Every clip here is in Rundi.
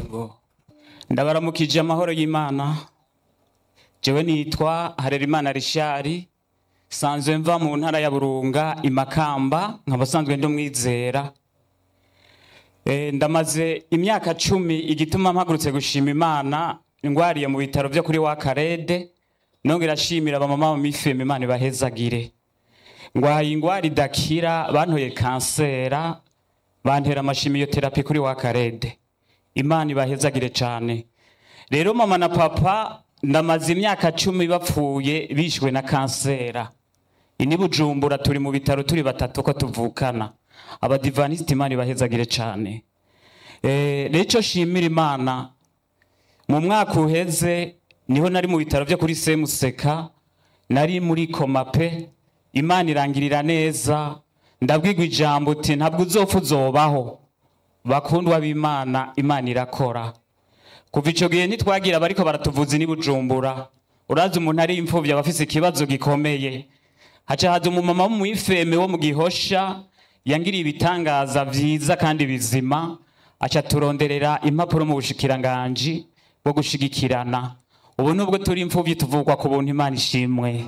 Ego. Ndabaramukije amahoro y'Imana. Jewe nitwa Harerimana Rishari. Sanzwe mva mu ntara ya Burunga imakamba nkaba sanzwe ndi umwizera. Eh, ndamaze imyaka cumi igituma mpagurutse gushima Imana ngwariye mu bitaro vyo kuri wa Karede nongera ashimira abamama mu mifeme Imana ibahezagire. Ngwaye ingwara idakira bantoye kansera bantera amashimiyoterapi kuri wa Karede. Imana ibahezagire cane. Rero mama na papa ndamaze imyaka cumi bapfuye bishwe na kansera. Ini Bujumbura turi mu bitaro turi batatu ko tuvukana. Abadivaniste Imana ibahezagire cane. Eh, rero ico shimira Imana mu mwaka uheze niho nari mu bitaro vyo kuri Semuseka nari muri komape Imana irangirira neza ndabwirwa ijambo uti ntabwo uzopfa uzobaho bakundwa b'Imana Imana irakora kuva ico gihe ntitwagira bariko baratuvuza ni Bujumbura urazi umuntu ari imfuvyi aba afise ikibazo gikomeye haca haza umumama w'umwifeme wo mu gihosha yangiriye ibitangaza vyiza kandi bizima aca turonderera impapuro mu bushikiranganji bwo gushigikirana ubu nubwo turi imfuvyi tuvugwa ku buntu Imana ishimwe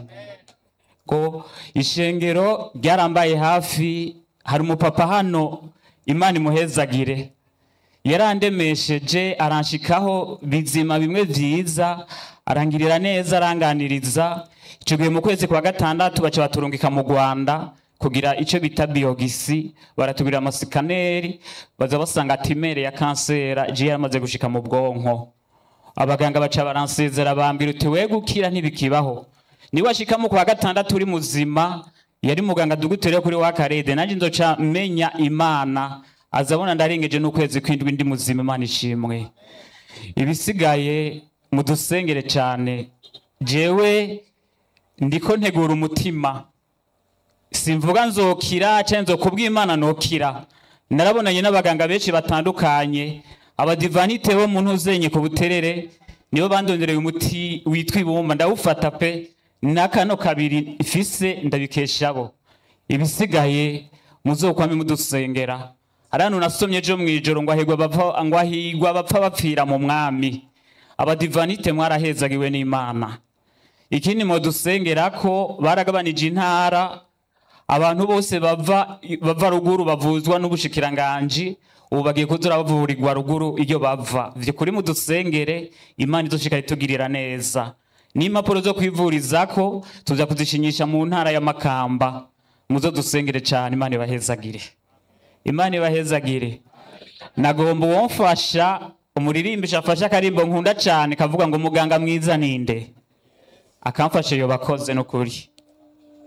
ko ishengero ryarambaye hafi hari umupapa hano Imana imuhezagire yarandemesheje aranshikaho bizima bimwe vyiza arangirira neza aranganiriza ico gihe mu kwezi kwa gatandatu baca baturungika mu Rwanda kugira ico bita biogisi baratubira amasikaneri baza basanga timere ya kansera je yaramaze gushika mu bwonko abaganga baca baransezera bambira uti we gukira ntibikibaho niwe ashika mu kwa gatandatu uri muzima yari muganga dugutere kuri wa karede nanje nzoca menya imana azabona ndarengeje n'ukwezi kwindwi ndi muzima imana ishimwe ibisigaye mudusengere cane jewe ndiko ntegura umutima simvuga nzokira canke nzokubwira imana nokira narabonanye n'abaganga benshi batandukanye abadivanite bo mu ntuzenye ku buterere nibo bandondereye umuti witwa ibumba ndawufata pe n'akano kabiri ifise ndabikeshabo ibisigaye muzokwame mudusengera hari hano nasomye ejo mw'ijoro ngo ahigwa bapfa ngo ahigwa bapfa bapfira mu mwami abadivanite mwarahezagiwe n'imana ikindi mudusengera ko baragabanije intara abantu bose bava bava ruguru bavuzwa n'ubushikiranganji ubu bagiye kuza bavurirwa ruguru iyo bava vyukuri mudusengere imana izoshika itugirira neza n'impapuro zo kwivurizako tuza kuzishinyisha mu ntara ya Makamba muzo dusengere cane imana ibahezagire imana ibahezagire nagomba uwomfasha umuririmbisha afashe akarimbo nkunda cane kavuga ngo muganga mwiza ninde akamfasha iyo bakoze n'ukuri